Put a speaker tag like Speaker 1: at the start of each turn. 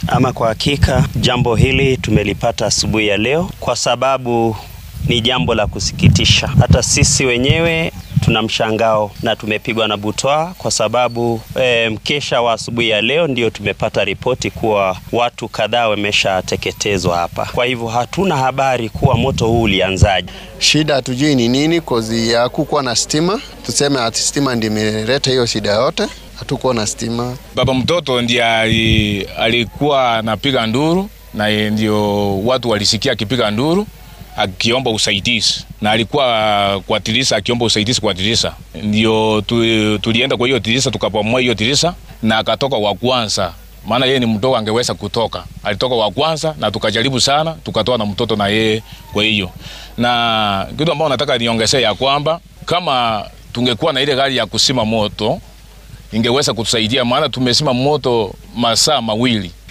Speaker 1: Ama kwa hakika jambo hili tumelipata asubuhi ya leo, kwa sababu ni jambo la kusikitisha. Hata sisi wenyewe tuna mshangao na tumepigwa na butwaa kwa sababu e, mkesha wa asubuhi ya leo ndio tumepata ripoti kuwa watu kadhaa wameshateketezwa hapa. Kwa hivyo hatuna habari kuwa moto huu ulianzaje.
Speaker 2: Shida hatujui ni nini, kozi ya kukuwa na stima. Tuseme ati stima ndio imeleta hiyo shida yote, hatukuwa na stima.
Speaker 3: Baba mtoto ndiye alikuwa anapiga nduru na ndio watu walisikia akipiga nduru akiomba usaidizi na alikuwa kwa tirisa akiomba usaidizi kwa tirisa, ndio tu, tulienda kwa hiyo tirisa tukapomoa hiyo tirisa na akatoka wa kwanza, maana yeye ni mdogo angeweza kutoka. Alitoka wa kwanza na tukajaribu sana, tukatoa na mtoto na yeye. Kwa hiyo na kitu ambao nataka niongezee ya kwamba kama tungekuwa na ile gari ya kusima moto ingeweza kutusaidia, maana tumesima moto masaa mawili